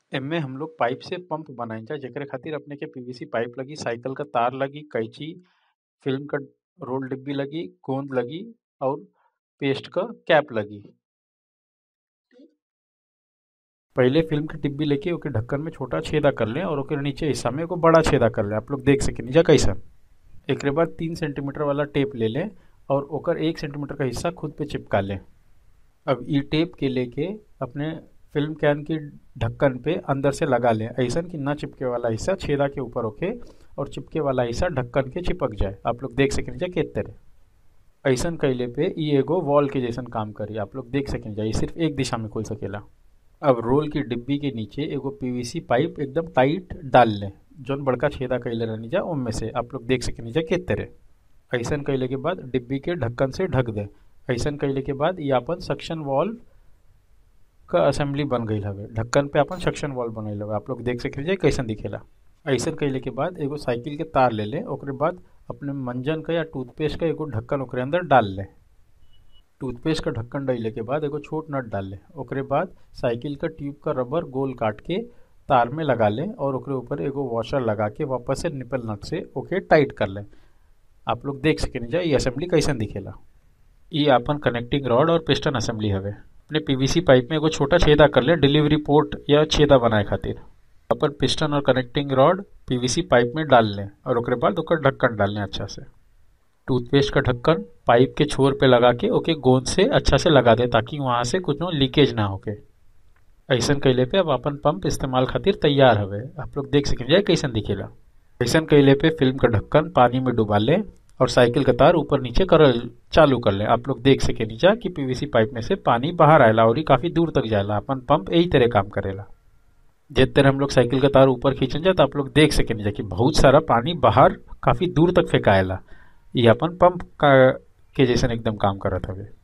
एमे हम लोग पाइप से पंप बनाइजा जेकरे खातिर अपने के पीवीसी पाइप लगी साइकिल क तार लगी कैंची फिल्म क रोल डिब्बी लगी गोंद लगी और पेस्ट क कैप लगी पहिले फिल्म के डिब्बी लेके ओके ढक्कन में छोटा छेदा कर लें और ओके नीचे हिस्सा में एगो बड़ा छेदा कर लें आप लोग देख सकेनी जा कैसन एकरे बाद तीन सेंटीमीटर वाला टेप ले लें और ओकर एक सेंटीमीटर का हिस्सा खुद पे चिपका लें अब ई टेप के लेके अपने फिल्म कैन की ढक्कन पे अंदर से लगा लें ऐसा कि ना चिपके वाला हिस्सा छेदा के ऊपर होके और चिपके वाला हिस्सा ढक्कन के चिपक जाए आप लोग देख सकें जा के तरह ऐसा कैले पे ई एगो वॉल के जैसन काम करी आप लोग देख सकें जा ये सिर्फ एक दिशा में खुल सकेला अब रोल की डिब्बी के नीचे एगो पीवीसी पाइप एकदम टाइट डाल लें जौन बड़का छेदा कैले रहनी जा उनमें से आप लोग देख सकें जा के तरह ऐसा कैले के बाद डिब्बी के ढक्कन से ढक दें ऐसा कैले के बाद ये अपन सक्शन वॉल्व का असेंबली बन गई हवे ढक्कन पे अपन सक्शन वॉल्व बनल हवे आप लोग देख सके जाए कैसन दिखेला ऐसा कैले के बाद एगो साइकिल के तार ले लें ओकरे बाद अपने मंजन का या टूथपेस्ट का एगो ढक्कन ओकरे अंदर डाल लें टूथपेस्ट का ढक्कन डाले के बाद एगो छोट नट डाल लें ओकरे बाद साइकिल का ट्यूब का रबर गोल काट के तार में लगा लें और ओकरे ऊपर एगो वॉशर लगा के वापस से निपल नट से ओके टाइट कर लें आप लोग देख सके जा ये असेंबली कैसन दिखेला ये अपन कनेक्टिंग रॉड और पिस्टन असेंबली हवे अपने पीवीसी पाइप में एगो छोटा छेदा कर ले डिलीवरी पोर्ट या छेदा बनाए खातिर अपन पिस्टन और कनेक्टिंग रॉड पीवीसी पाइप में डाल लें और ओकरे बाद ओकर ढक्कन डाल लें अच्छा से टूथपेस्ट का ढक्कन पाइप के छोर पे लगा के ओके गोंद से अच्छा से लगा दें ताकि वहाँ से कुछ लीकेज ना होके ऐसा कैले पे अब अपन पंप इस्तेमाल खातिर तैयार हवे आप लोग देख सकें जाए कैसन दिखेला ऐसा कैले पे फिल्म का ढक्कन पानी में डुबा लें और साइकिल का तार ऊपर नीचे कर चालू कर लें आप लोग देख सके नीचा कि पीवीसी पाइप में से पानी बाहर आएला और ये काफी दूर तक जाएला अपन पंप यही तरह काम करेला जिस तरह हम लोग साइकिल का तार ऊपर खींचन जाए तो आप लोग देख सके नीचा कि बहुत सारा पानी बाहर काफी दूर तक फेंकाएला ये अपन पंप का के जैसन एकदम काम करत हवे